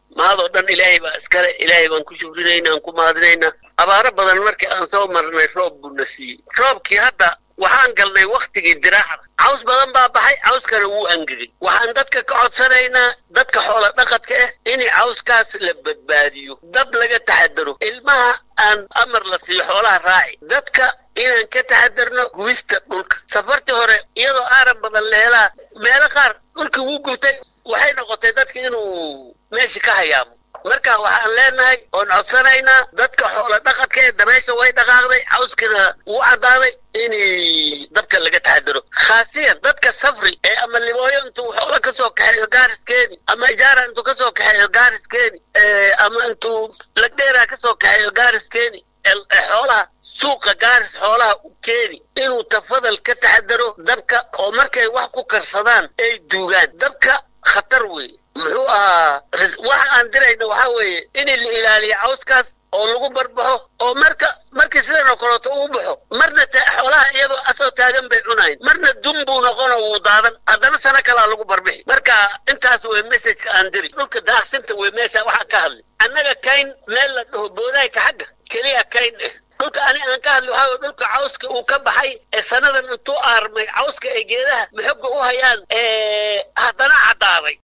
mahadoo dhan ilaahay baa iskale ilaahay baan ku shukrinaynaa aan ku mahadinaynaa abaaro badan markii aan soo marnay roob buuna siiyey roobkii hadda waxaan galnay wakhtigii diraacda caws badan baa baxay cawskana wuu angegay waxaan dadka ka codsanaynaa dadka xoola dhaqadka ah in cawskaas la badbaadiyo dab laga taxadaro ilmaha aan amar la siiyo xoolaha raaci dadka inaan ka taxadarno gubista dhulka safartii hore iyadoo aaran badan la helaa meelo qaar dhulkii wuu gubtay waxay noqotay dadka inuu meeshii ka hayaamo marka waxaan leenahay oon codsanaynaa dadka xoola dhaqadka ee dabaysha way dhaqaaqday cawskina wuu caddaaday in dabka laga taxadaro khaasiyan dadka safri ee ama libooyo intuu xoola ka soo kaxeeyo gaariskeeni ama ijaara intuu ka soo kaxeeyo gaariskeeni ama intuu lagdheeraa ka soo kaxeeyo gaariskeeni xoolaha suuqa gaaris xoolaha u keeni inuu tafadal ka taxadaro dabka oo markay wax ku karsadaan ay duugaan dabka khatar weeye muxuu ahaa waxa aan dirayna waxaa weeye in la ilaaliyo cawskaas oo lagu barbaxo oo marka markii sidan oo kaleeto uu baxo marna xoolaha iyadoo asoo taagan bay cunayn marna dun buu noqonoo wuu daadan haddana sano kalaa lagu barbixi marka intaas wey messajka aan diri dhulka daaqsinta wey meesha waxaa ka hadlay annaga kayn meel la dhaho boodayka xagga keliya kayn eh dhulka ani aan ka hadli waxaa dhulka cawska uu ka baxay ee sanadan intuu aarmay cawska ee geedaha maxoga u hayaan haddana caddaaday